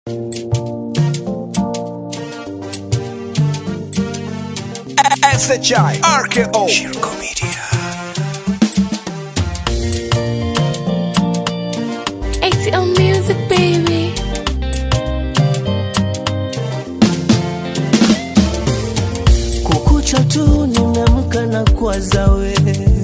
SHI RKO Shirko Media ATL Music, baby. Kukucha tu nimeamka na kuwaza we,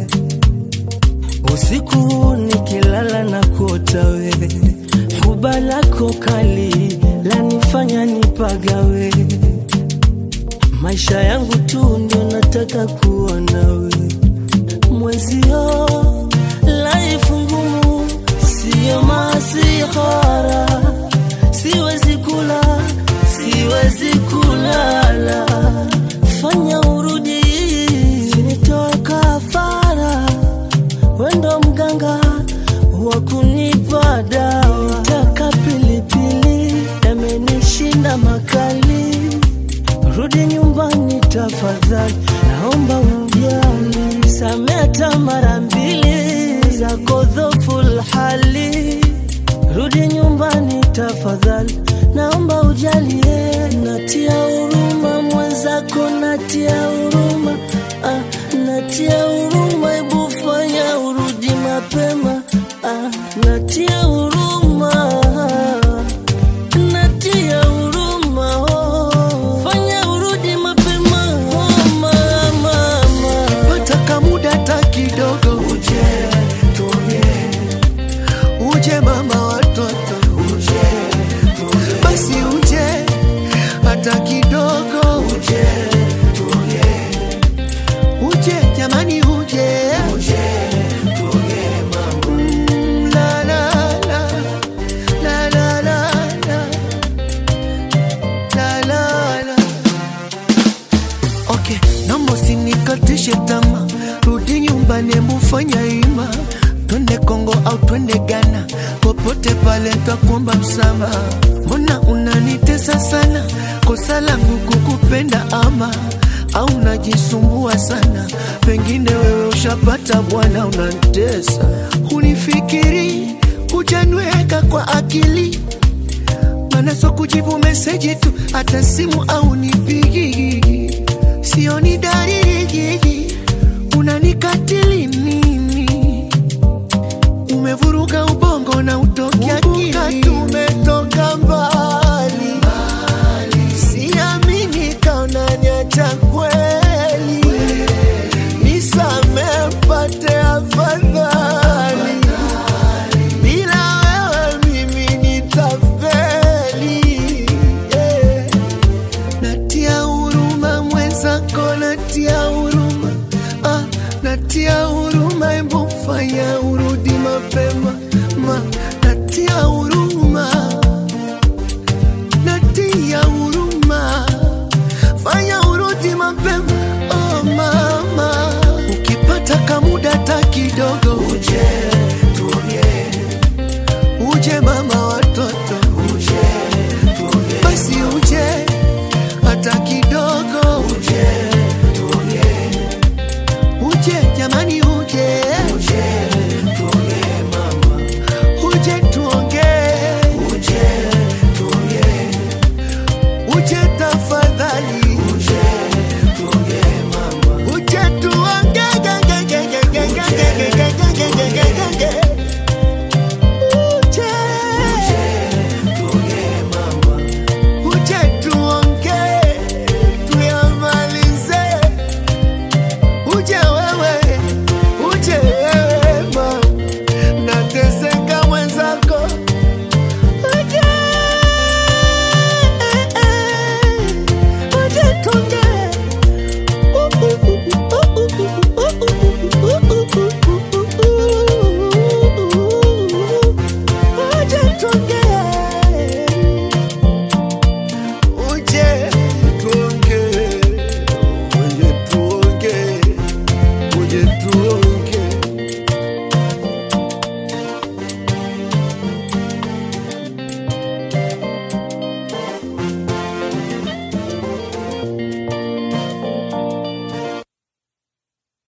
usiku nikilala na kuota we, huba lako kali lanifanya nipagawe, maisha yangu tu ndio nataka kuona we, mwezio life ngumu, siyo masihara, siwezi kula, siwezi kulala fanya urudi, sinitoe kafara, wendo mganga wa kunipa dawa. Taka pilipili yamenishinda makali, rudi nyumbani tafadhali, naomba ujali, sameta mara mbili zako dhoful hali rudi nyumbani tafadhali, naomba ujalie, natia huruma mwenzako, natia huruma ah, natia huruma, hebu fanya urudi mapema ah, natia huruma natia huruma oh, fanya urudi mapema oh, mama, pata kamuda hata kidogo, uje tuongee, uje mama watoto, uje tuongee, basi uje hata kidogo, uje tuongee, uje jamani, uje uje tuongee mama, mm, la la la la la la la la la la Okay, naomba usinikatishe tama, rudi nyumbani, mufanya ima, twende Kongo au twende Ghana, popote pale takuomba msamaha. Mbona unanitesa sana? Kosa langu kukupenda ama au unajisumbua sana? Pengine wewe ushapata bwana, unanitesa. Unifikiri hujanweka kwa akili maana so kujibu meseji tu, hata simu au nipigi, sioni dalili, unanikatili mimi, umevuruga ubongo na utokia